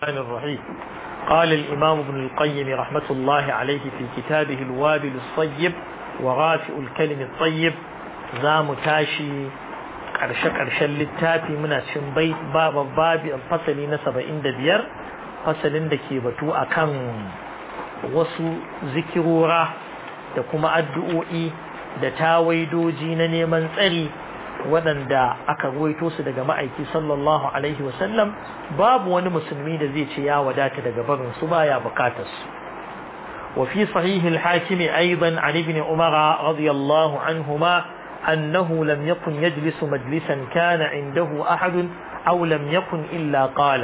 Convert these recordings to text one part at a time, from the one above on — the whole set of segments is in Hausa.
الرحمن الرحيم قال الإمام ابن القيم رحمة الله عليه في كتابه الوابل الصيب ورافع الكلم الطيب زام تاشي ƙarshe ƙarshen littafi muna cin bai babu babi fasali na saba'in da biyar fasalin da ke batu a kan wasu zikirora da kuma addu'o'i da tawaidoji na neman tsari waɗanda aka ruwaito su daga ma'aiki sallallahu alaihi wasallam babu wani musulmi da zai ce ya wadata daga barin su baya bukatar su وفي صحيح الحاكم أيضا عن ابن عمر رضي الله عنهما أنه لم يكن يجلس مجلسا كان عنده أحد أو لم يكن إلا قال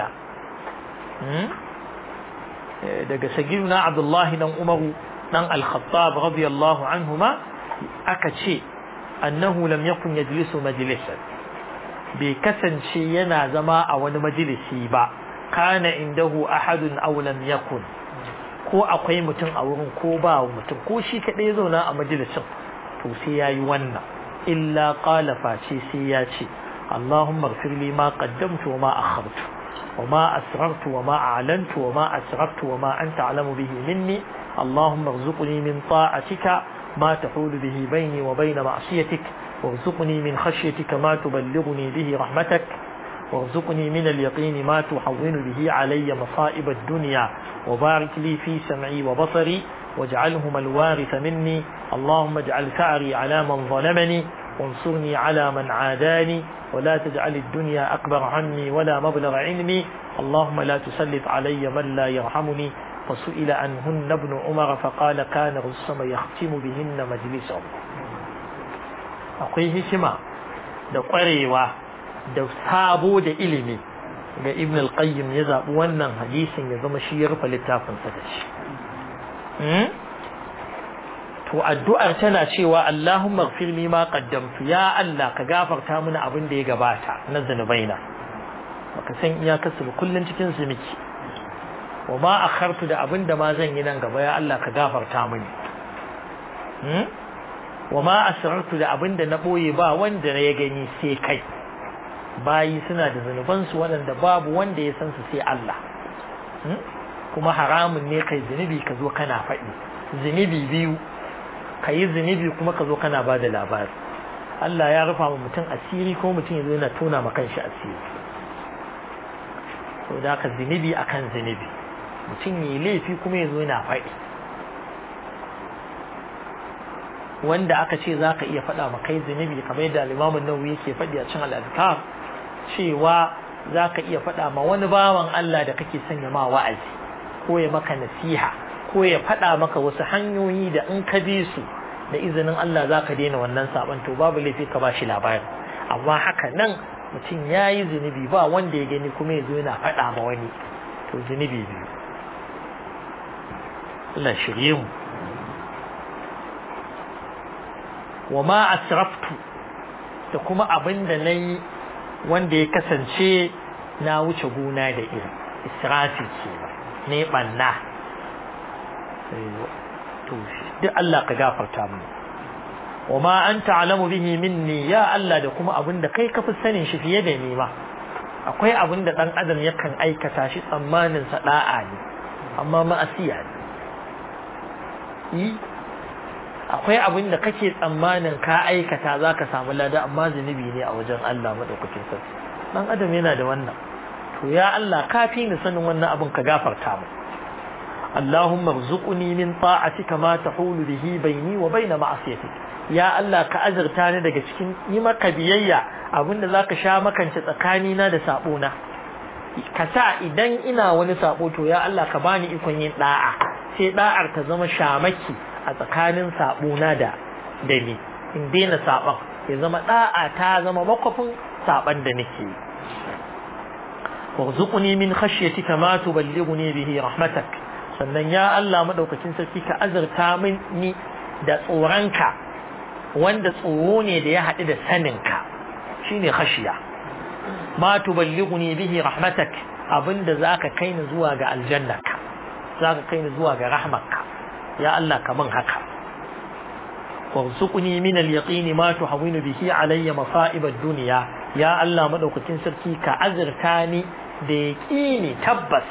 daga sagiruna abdullahi dan umaru dan al-khattab radiyallahu anhuma aka ce annahu lam yakun yajlisu majlisan bai kasance yana zama a wani majalisi ba kana indahu ahadun aw lam yakun ko akwai mutum a wurin ko ba mutum ko shi kadai zauna a majalisin to sai yayi wannan illa qala face sai ya ce Allahumma ighfir li ma qaddamtu wa ma akhartu wa ma asrartu wa ma a'lantu wa ma asraftu wa ma anta a'lamu bihi minni Allahumma irzuqni min ta'atika ma tahulu bihi bayni wa bayna ma'siyatik وارزقني من خشيتك ما تبلغني به رحمتك وارزقني من اليقين ما تحول به علي مصائب الدنيا وبارك لي في سمعي وبصري واجعلهما الوارث مني اللهم اجعل ثأري على من ظلمني وانصرني على من عاداني ولا تجعل الدنيا أكبر عني ولا مبلغ علمي اللهم لا تسلط علي من لا يرحمني فسئل عنهن ابن عمر فقال كان رسم يختم بهن مجلسه akwai hikima da ƙwarewa da sabo da ilimi ga ibn al-qayyim ya zaɓi wannan hadisin ya zama shi ya rufe littafinsa da shi to addu'ar tana cewa Allahumma ighfir li ma qaddamtu ya Allah ka gafarta mini abin da ya gabata na zanubaina baka san iyakarsu ba kullun cikin su miki wa ma akhartu da abin da ma zan yi nan gaba ya Allah ka gafarta mini wa ma asrartu da abin da na boye ba wanda ya gani sai kai bayi suna da zunubansu waɗanda babu wanda ya san su sai Allah kuma haramun ne kai zunubi ka zo kana faɗi zunubi biyu ka yi zunubi kuma ka zo kana ba da labari Allah ya rufa wa mutum asiri ko mutum ya zo yana tona ma kanshi asiri to da ka zunubi akan zunubi mutum ya yi laifi kuma ya zo yana faɗi wanda aka ce za ka iya faɗa ma kai zunubi kamar yadda limamin nawawi yake faɗi a cin al'adkar cewa za ka iya faɗa ma wani bawan Allah da kake sanya ma wa'azi ko ya maka nasiha ko ya faɗa maka wasu hanyoyi da in ka bi su da izinin Allah za ka daina wannan saban to babu laifi ka ba shi labari amma haka nan mutum ya yi zunubi ba wanda ya gani kuma ya zo yana faɗa ma wani to zunubi biyu Allah shirye mu wa ma asraftu da kuma abin da na yi wanda ya kasance na wuce gona da iri israfi ce ba ne banna to duk Allah ka gafarta mu wa ma anta alamu bihi minni ya Allah da kuma abin da kai ka fi sanin shi fiye da ni ma akwai abin da dan adam yakan aikata shi tsammanin sa da'a ne amma ma'asiya ne akwai abin da kake tsammanin ka aikata za ka samu lada amma zunubi ne a wajen Allah maɗaukakin sarki ɗan adam yana da wannan to ya Allah ka fi ni sanin wannan abin ka gafarta mu Allahumma rzuqni min ta'atika ma tahulu bihi baini wa baina ma'asiyatik ya Allah ka azurta ni daga cikin yi maka biyayya abinda zaka sha makance tsakani na da sabo na ka sa idan ina wani sabo to ya Allah ka bani ikon yin da'a sai da'ar ta zama shamaki a tsakanin saɓona da da ni in daina saɓon ya zama ɗa'a ta zama makwafin saɓon da nake yi warzuquni min khashyatika ma tuballighuni bihi rahmatak sannan ya Allah madaukakin sarki ka azurta min ni da tsoronka wanda tsoro ne da ya haɗu da saninka shine khashiya ma tuballighuni bihi rahmatak abinda zaka kai ni zuwa ga aljannaka zaka kai ni zuwa ga rahmatka ya Allah kaman haka warzuqni min al-yaqini ma tuhawinu bihi alayya masa'ib ad-dunya ya Allah madaukakin sarki ka azurta ni da yaqini tabbas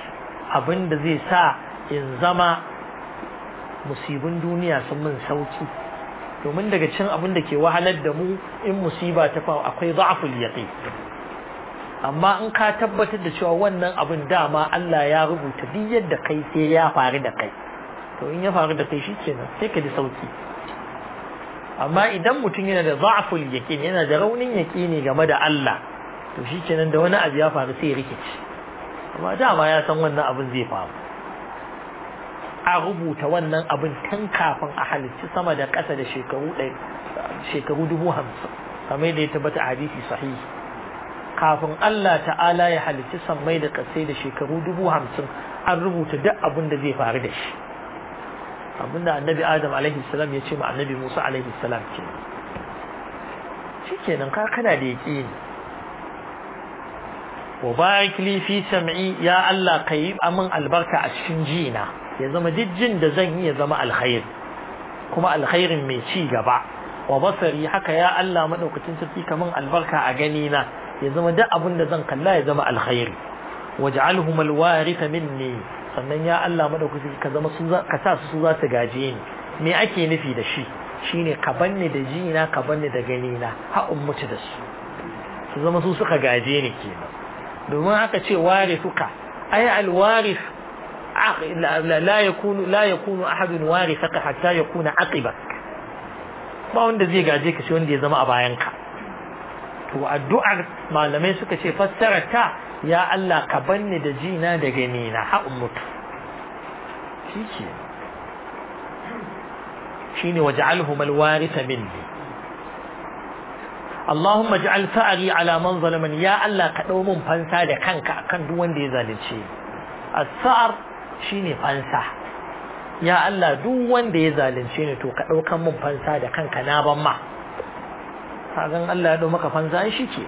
abin da zai sa in zama musibin duniya sun min sauki domin daga cin abin da ke wahalar da mu in musiba ta faru akwai za'aful yaqin amma in ka tabbatar da cewa wannan abin dama Allah ya rubuta duk yadda kai sai ya faru da kai to in ya faru da kai shikenan sai ka ji sauki amma idan mutum yana da za'aful yaqin yana da raunin yaqini game da Allah to shikenan da wani abu ya faru sai ya rikici amma dama ya san wannan abin zai faru a rubuta wannan abin tun kafin a halicci sama da ƙasa da shekaru ɗaya shekaru dubu hamsin kamar da ya tabbata a hadisi sahihi kafin Allah ta'ala ya halicci sammai da ƙasai da shekaru dubu hamsin an rubuta duk abin da zai faru da shi abinda annabi adam alaihi salam ya ce ma annabi musa alaihi salam ke shikenan ka kana da yaƙini wa barik li fi sam'i ya Allah kai amin albarka a cikin jina ya zama duk jin da zan yi ya zama alkhair kuma alkhairin mai ci gaba wa basari haka ya Allah madaukakin sarki kaman albarka a gani na ya zama duk abin da zan kalla ya zama alkhairi waj'alhum alwarith minni sannan ya Allah madaukakin ka zama su ka sa su za su gaje ni me ake nufi da shi shine ka banni da jina ka banni da gani na ha mutu da su su zama su suka gaje ni kenan domin aka ce warithuka ay alwarith لا يكون لا يكون احد وارثك حتى يكون عقبك ba wanda zai gaje ka sai wanda ya zama a bayanka to addu'ar malamai suka ce fassara ta ya Allah ka banni da jina da gani na ha mutu shike shine waj'alhum alwaritha minni Allahumma ij'al fa'ri ala man zalamani ya Allah ka dau mun fansa da kanka akan duk wanda ya zalunce as-sa'ar shine fansa ya Allah duk wanda ya zalunce ni to ka daukan mun fansa da kanka na ban ma kagan Allah ya dau maka fansa ai shike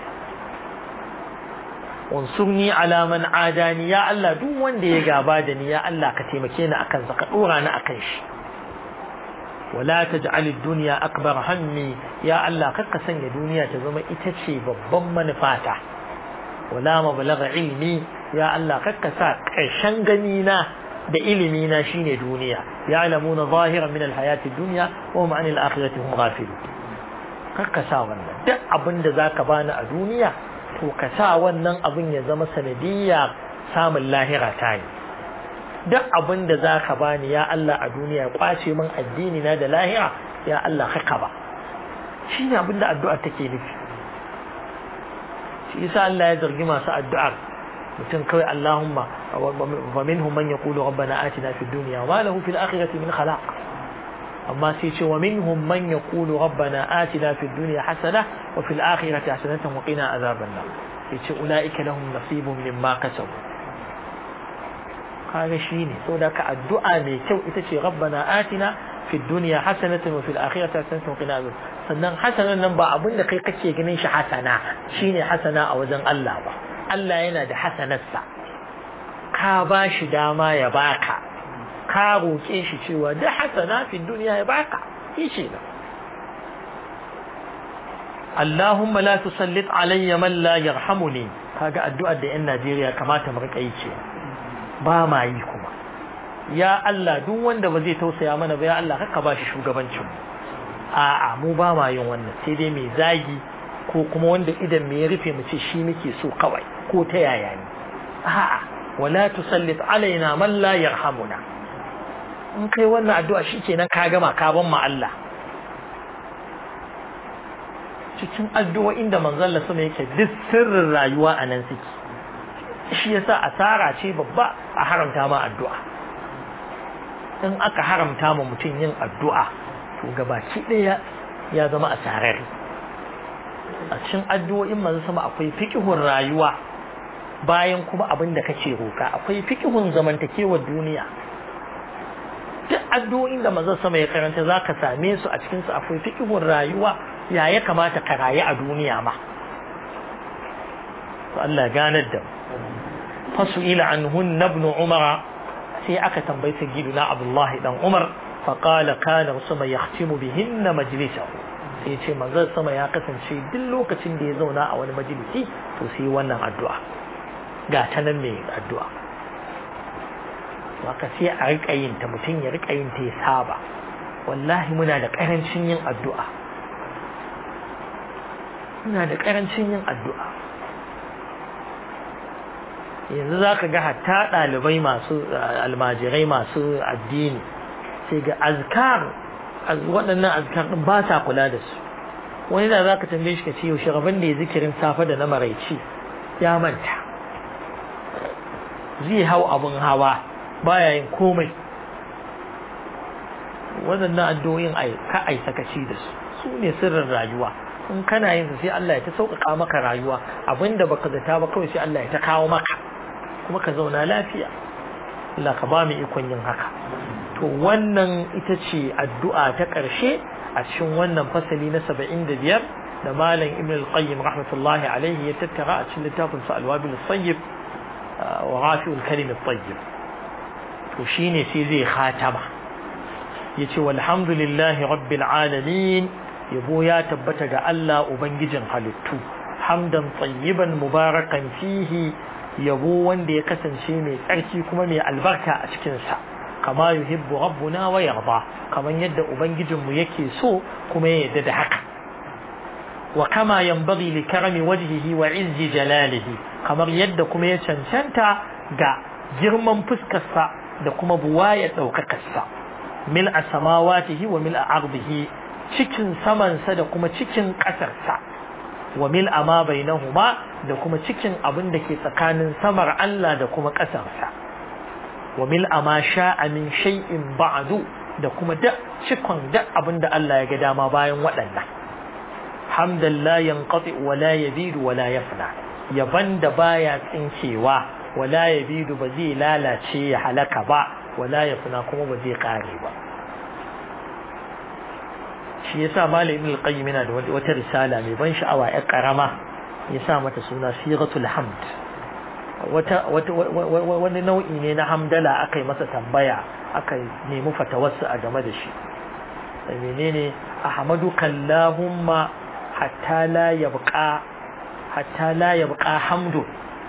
wansurni ala man adani ya Allah duk wanda ya gaba da ni ya Allah ka taimake ni akan sa ka dora ni akan shi wala taj'al ad-dunya akbar hammi ya Allah kakka sanya duniya ta zama ita ce babban manufata wala mablagha ilmi ya Allah kakka sa ƙarshen gani na da ilimi na shine duniya ya'lamuna zahiran min alhayati dunya wa hum 'anil akhirati hum ghafilun kakka sa wannan duk abin da zaka bani a duniya to ka sa wannan abin ya zama sanadiyya samun lahira ta yi duk abin da zaka bani ya Allah a duniya kwace min addini na da lahira ya Allah haka ba shine abin da addu'a take nufi shi yasa Allah ya zargi masu addu'ar mutum kawai Allahumma wa minhum man yaqulu rabbana atina fid dunya wa lahu fil akhirati min khalaq amma sai ce wa minhum man yaqulu rabbana atina fid dunya hasana wa fil akhirati hasanatan wa qina azaban nar sai ce ulaika lahum nasibun mimma kasabu kaga shine saboda ka addu'a mai kyau ita ce rabbana atina fid dunya hasanatan wa fil akhirati hasanatan wa qina azaban sannan hasanan nan ba abin da kai kake ganin shi hasana shine hasana a wajen Allah ba Allah yana da hasanarsa ka ba shi dama ya baka ka roƙe shi cewa da hasana fi duniya ya baka shi ce da Allahumma la tusallit alayya man la yarhamuni kaga addu'ar da yan Najeriya kamata mu rika yi ce ba ma yi kuma ya Allah duk wanda ba zai tausaya mana ba ya Allah haka ba shi shugabancin mu a'a mu ba ma yin wannan sai dai mai zagi ko kuma wanda idan me ya rufe mu ce shi muke so kawai ko ta yaya ne a'a wala tusallit alaina man la yarhamuna in kai wannan addu'a shikenan ka gama ka ban ma Allah cikin addu'o'in da manzon Allah sama yake duk sirrin rayuwa a nan suke shi yasa asara ce babba a haramta ma addu'a in aka haramta ma mutum yin addu'a to gabaki ɗaya ya zama asarar a cikin addu'o'in manzo sama akwai fiqhun rayuwa bayan kuma abin da kake roka akwai fiqhun zamantakewar duniya duk addu'o'in da manzo sama ya karanta zaka same su a cikin su akwai fiqhun rayuwa ya ya kamata ka rayu a duniya ma to Allah ganar da fasu ila anhun ibn umara sai aka tambayi sayyidina abdullahi dan umar faqala kana sama yahtimu bihinna majlisahu sai ce manzon sama ya kasance duk lokacin da ya zauna a wani majalisi to sai wannan addu'a ga ta nan mai addu'a haka sai a rika yin ta mutum ya rika yin ta ya saba wallahi muna da karancin yin addu'a muna da karancin yin addu'a yanzu za ka ga hatta ɗalibai masu almajirai masu addini sai ga azkar waɗannan azkar ɗin ba sa kula da su wani da za ka tambaye shi ka ce yaushe rabin da ya zikirin safe da na maraici ya manta zai hau abin hawa baya yin komai waɗannan addu'o'in ka ai sakaci da su su ne sirrin rayuwa in kana yin sai Allah ya ta sauƙaƙa maka rayuwa abinda baka zata ba kawai sai Allah ya ta kawo maka kuma ka zauna lafiya Allah ka ba mu ikon yin haka to wannan ita ce addu'a ta ƙarshe a cikin wannan fasali na saba'in da biyar da malam ibn al-qayyim rahmatullahi alaihi ya tattara a cikin littafin sa al-wabil tayyib wa rafi'ul kalim tayyib to shine sai zai khatama yace walhamdulillahi rabbil alamin yabo ya tabbata ga Allah ubangijin halittu hamdan tayyiban mubarakan fihi yabo wanda ya kasance mai tsarki kuma mai albarka a cikinsa kama yuhibbu rabbuna wa yarda kaman yadda ubangijinmu yake so kuma ya yarda da haka wa kama yanbaghi li karami wajhihi wa izzi jalalihi kamar yadda kuma ya cancanta ga girman fuskarsa da kuma buwaya daukakarsa mil a samawatihi wa mil a ardihi cikin samansa da kuma cikin ƙasarsa wa mil ma bainahuma da kuma cikin abin da ke tsakanin samar Allah da kuma ƙasarsa wa mil ma sha'a min shay'in ba'du da kuma da cikon da abin da Allah ya ga dama bayan waɗannan hamdan la yanqati wa la yabidu wa la yafna yaban da baya tsinkewa wa la yabidu ba zai lalace ya halaka ba wa la yafna kuma ba zai kare ba shi yasa malam ibn al-qayyim yana da wata risala mai ban sha'awa ya karama ya sa mata suna siratul hamd wata wani nau'i ne na hamdala aka yi masa tambaya aka nemi fatawarsa a game da shi menene ahmadu kallahumma hatta la yabqa hatta la yabqa hamdu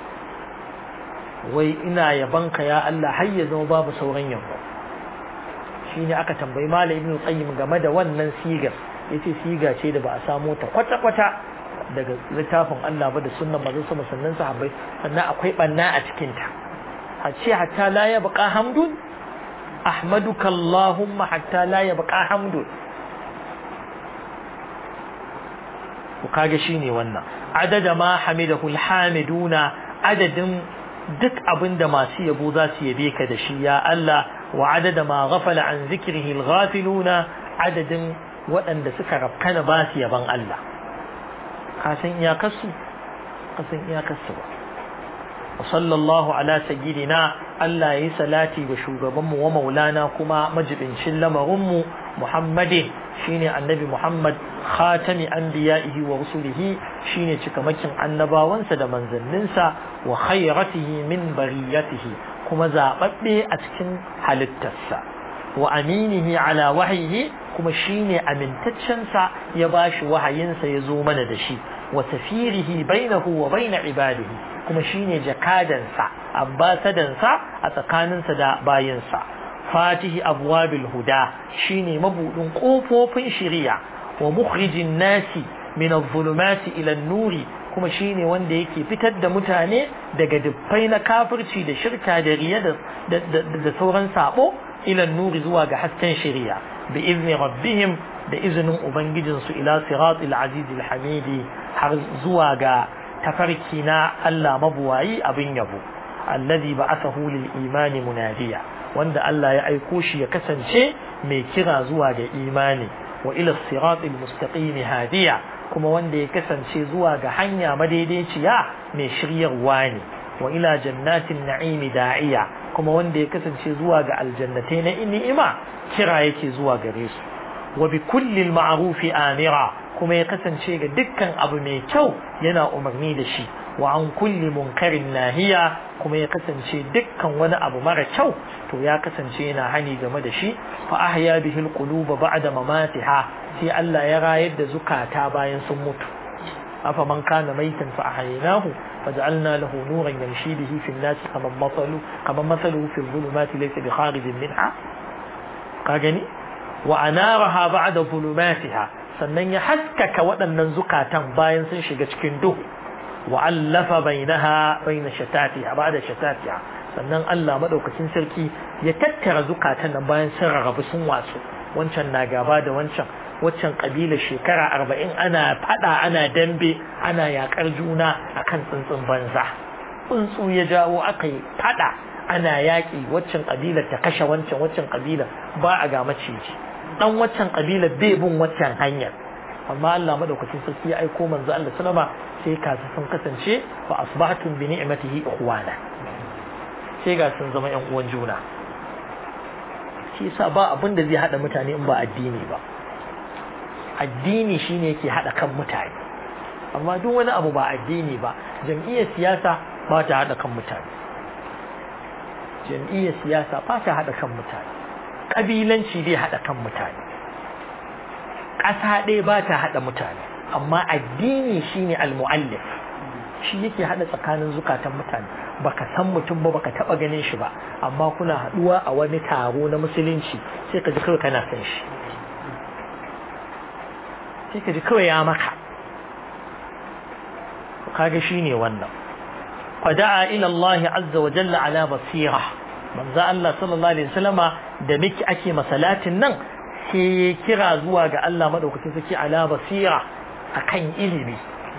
wai ina yabanka ya Allah har ya zama babu sauran yabo shine aka tambayi malam ibn qayyim game da wannan sigar yace siga ce da ba a samu ta kwata kwata daga littafin Allah ba da sunnan manzon sama sannan sahabbai sannan akwai banna a cikin ta a ce hatta la yabqa hamdun ahmaduka allahumma hatta la yabqa hamdun ku kage shine wannan adada ma hamidahu alhamiduna adadin duk abinda masu yabo za su yabe ka da shi ya Allah wa adada ma ghafala an zikrihi alghafiluna adadin waɗanda suka rafkana ba su yaban Allah ka san iyakarsu ka san iyakarsu ba wa sallallahu ala sayyidina Allah yayi salati ga shugabanmu wa maulana kuma majibincin lamarinmu Muhammadin shine annabi Muhammad khatami anbiya'ihi wa rusulihi shine cikamakin annabawansa da manzanninsa wa khayratihi min bariyatihi kuma zababbe a cikin halittarsa wa aminihi ala wahyihi kuma shine amintaccensa ya bashi wahayinsa ya zo mana da shi wa safirihi bainahu wa bain ibadihi kuma shine jakadansa ambasadansa a tsakaninsa da bayinsa fatihi abwabil huda shine mabudin kofofin shari'a wa mukhrijin nasi min adh-dhulumati ila an-nuri kuma shine wanda yake fitar da mutane daga dubbai na kafirci da shirka da riya da da sauran sabo ila nuri zuwa ga hasken shari'a bi izni rabbihim da izinin ubangijin su ila siratil azizil hamidi har zuwa ga tafarki na Allah mabuwayi abin yabo alladhi ba'athahu lil imani munadiya wanda Allah ya aiko shi ya kasance mai kira zuwa ga imani wa ila siratil mustaqim hadiya kuma wanda ya kasance zuwa ga hanya madaidaiciya mai shiryarwa ne wa ila jannatin na'imi da'iya kuma wanda ya kasance zuwa ga aljannatai na ni'ima kira yake zuwa gare su wa bi kulli ma'rufi amira kuma ya kasance ga dukkan abu mai kyau yana umarni da shi wa an kulli munkarin nahiya kuma ya kasance dukkan wani abu mara kyau to ya kasance yana hani game da shi fa ahya bihi alquluba ba'da mamatiha sai Allah ya rayar da zukata bayan sun mutu afa man kana maitan fa ahyaynahu فجعلنا له نورا يمشي به في الناس كما مثله كما مثله في الظلمات ليس بخارج منها قاغني وأنارها بعد ظلماتها sannan ya haskaka waɗannan zukatan bayan sun shiga cikin duhu wa allafa bainaha baina shatatiha ba'da shatatiha sannan Allah madaukakin sarki ya tattara zukatan nan bayan sun rarrabu sun wasu wancan na gaba da wancan waccan kabila shekara arba'in ana fada ana dambe ana yakar juna akan tsuntsun banza tsuntsu ya jawo aka yi fada ana yaƙi waccan kabila ta kashe wancan waccan kabila ba a ga maciji dan waccan kabila bai bin waccan hanyar amma Allah madaukakin sarki ya aiko manzo Allah sallama sai kasu sun kasance fa asbahtum bi ni'matihi ikhwana sai ga sun zama yan uwan juna shi yasa ba abin da zai hada mutane in ba addini ba addini shine yake hada kan mutane amma duk wani abu ba addini ba jam'iyyar siyasa ba ta hada kan mutane jam'iyyar siyasa ba ta hada kan mutane kabilanci bai hada kan mutane ƙasa ɗaya ba ta hada mutane amma addini shine al-mu'allif shi yake hada tsakanin zukatan mutane baka san mutum ba baka taba ganin shi ba amma kuna haduwa a wani taro na musulunci sai ka ji kawai kana san shi sai ka ji kawai ya maka kaga shine wannan fada'a ila Allah azza wa jalla ala basira manzo Allah sallallahu alaihi wasallama da miki ake masalatin nan sai ya kira zuwa ga Allah madaukakin sarki ala basira akan ilimi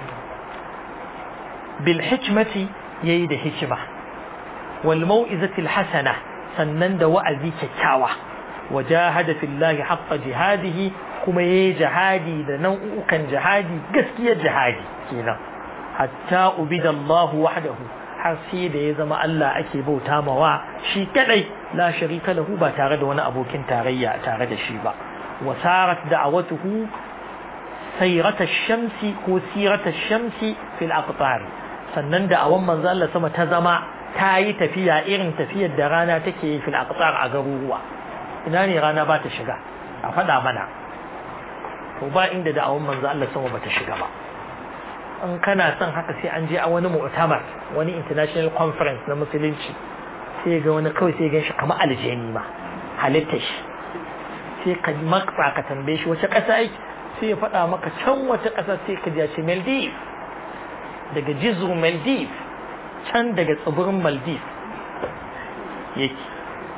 bil hikmati yayi da hikima wal mau'izati al hasana sannan da wa'azi kyakkyawa wajahada fillahi haqqa jihadihi kuma yayi jihadi da nau'ukan jihadi gaskiyar jihadi kenan hatta ubida Allah wahdahu har sai da ya zama Allah ake bauta mawa shi kadai la sharika lahu ba tare da wani abokin tarayya tare da shi ba wasarat da'awatuhu sayrata ash-shamsi ko sirata ash-shamsi fil aqtar sannan da awan manzo Allah sama ta zama ta yi tafiya irin tafiyar da rana take yi fil aqtar a garuruwa ina ne rana ba ta shiga a faɗa mana to ba inda da awan manzo Allah sama ba ta shiga ba in kana son haka sai an je a wani mu'tamar wani international conference na musulunci sai ga wani kawai sai gan shi kamar aljani ma halitta shi sai ka maksa ka tambaye shi wace ƙasa yake sai ya faɗa maka can wata ƙasa sai ka ji Maldives daga jizu Maldives can daga tsibirin Maldives yake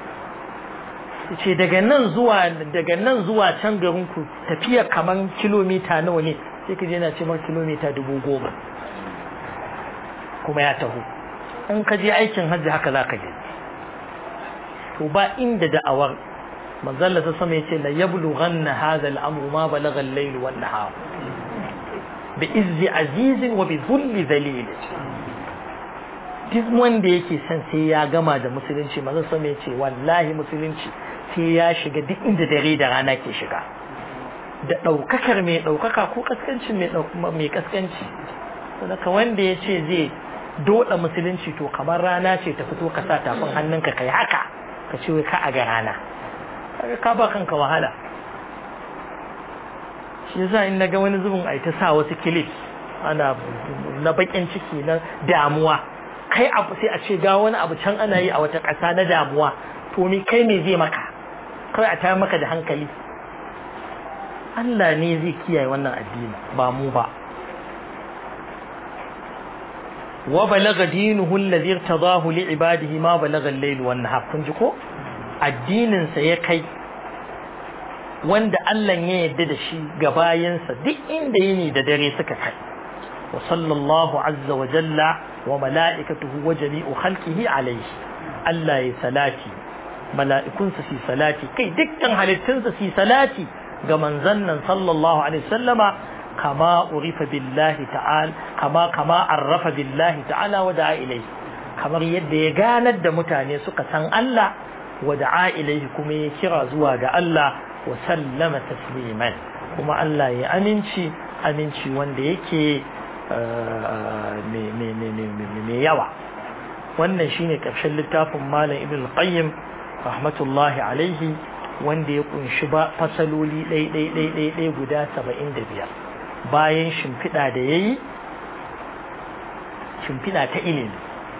ce daga nan zuwa daga nan zuwa can garin ku tafiya kaman kilomita nawa ne sai ka je yana ce mar kilomita dubu goma kuma ya taho in ka je aikin hajji haka za ka je to ba inda da'awar manzalla ta sama yace la yablughanna hadha al-amru ma balagha al-layl wan nahar bi izzi azizin wa bi dhulli dhalil duk wanda yake son sai ya gama da musulunci manzon sama yace wallahi musulunci sai ya shiga duk inda dare da rana ke shiga da ɗaukakar mai ɗaukaka ko kaskancin mai kaskanci saboda wanda ya ce zai doda musulunci to kamar rana ce ta fito ka sa tafin hannunka kai haka ka ce wai ka a ga rana ka ba kanka wahala shi yasa in naga wani zubin ai ta sa wasu kilif ana na bakin ciki na damuwa kai abu sai a ce ga wani abu can ana yi a wata ƙasa na damuwa to ni kai me zai maka kai a tayar maka da hankali Allah ne zai kiyaye wannan addini ba mu ba wa balagha dinuhu alladhi irtadahu li ibadihi ma balagha al-layl wan nahar kun ji ko addinin sa ya kai wanda Allah ya yarda da shi ga bayansa duk inda yini da dare suka kai wa sallallahu azza wa jalla wa mala'ikatuhu wa jami'u khalqihi alayhi Allah ya salati mala'ikunsa su salati kai dukkan halittunsa su salati ga manzon nan sallallahu alaihi wasallama kama urifa billahi ta'ala kama kama arrafa billahi ta'ala wa da'a ilayhi kamar yadda ya ganar da mutane suka san Allah wa da'a ilayhi kuma ya kira zuwa ga Allah wa sallama tasliman kuma Allah ya aminci aminci wanda yake mai yawa wannan shine ƙarshen littafin malam ibn qayyim rahmatullahi alaihi wanda ya kunshi ba fasaloli ɗai guda saba'in da biyar bayan shimfiɗa da ya yi shimfiɗa ta ilimi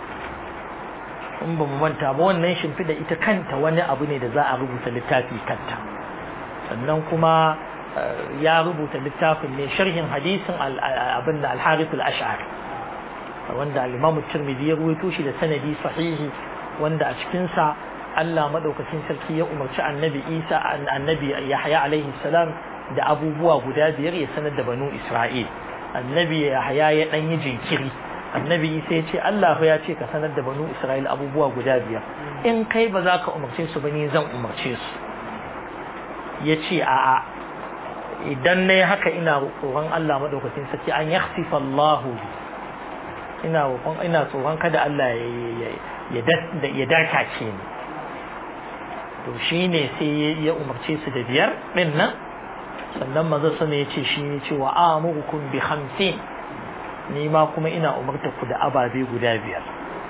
in ba mu manta ba wannan shimfiɗa ita kanta wani abu ne da za a rubuta littafi kanta sannan kuma ya rubuta littafin ne sharhin hadisin abin da al-harith al-ash'ari wanda al-imam tirmidhi ya ruwaito shi da sanadi sahihi wanda a cikin sa Allah madaukakin sarki ya umarci annabi Isa annabi Yahya alaihi salam da abubuwa guda biyar ya sanar da banu Isra'il annabi Yahya ya dan yi jinkiri annabi Isa ya ce Allah ya ce ka sanar da banu Isra'il abubuwa guda biyar in kai ba za ka umarce su ba ni zan umarce su ya ce a'a idan na haka ina tsoron Allah madaukakin sarki an yakhsifa Allahu ina roƙon ina tsoron kada Allah ya ya darkace ni to shine sai ya umarce su da biyar din nan sannan manzo sama ya ce shi ne cewa amurukum bi khamsin ni ma kuma ina umarta ku da ababe guda biyar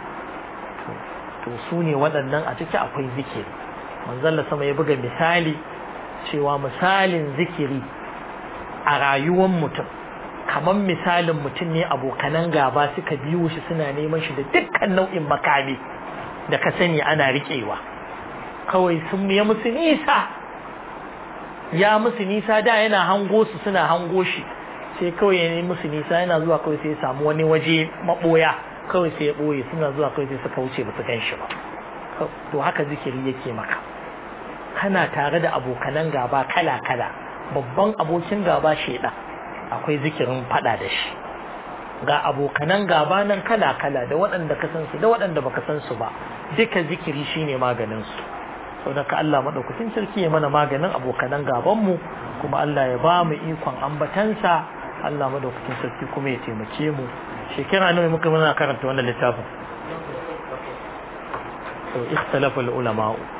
to su ne waɗannan a ciki akwai zikiri manzon sama ya buga misali cewa misalin zikiri a rayuwar mutum kamar misalin mutum ne abokanan gaba suka biyo shi suna neman shi da dukkan nau'in makami da ka sani ana riƙewa kawai sun ya musu nisa ya musu nisa da yana hango su suna hango shi sai kawai ya musu nisa yana zuwa kawai sai ya samu wani waje maɓoya kawai sai ya ɓoye suna zuwa kawai sai suka wuce ba su gan shi ba to haka zikiri yake maka kana tare da abokanan gaba kala-kala babban abokin gaba shaidan akwai zikirin fada da shi ga abokanan gaba nan kala-kala da waɗanda ka san su da waɗanda baka san su ba duka zikiri shine maganin su saboda ka Allah madaukakin sarki ya mana maganin abokanan gaban mu kuma Allah ya ba mu ikon ambatansa Allah madaukakin sarki kuma ya taimake mu shekara nawa muka muna karanta wannan littafin to ikhtalafa ulama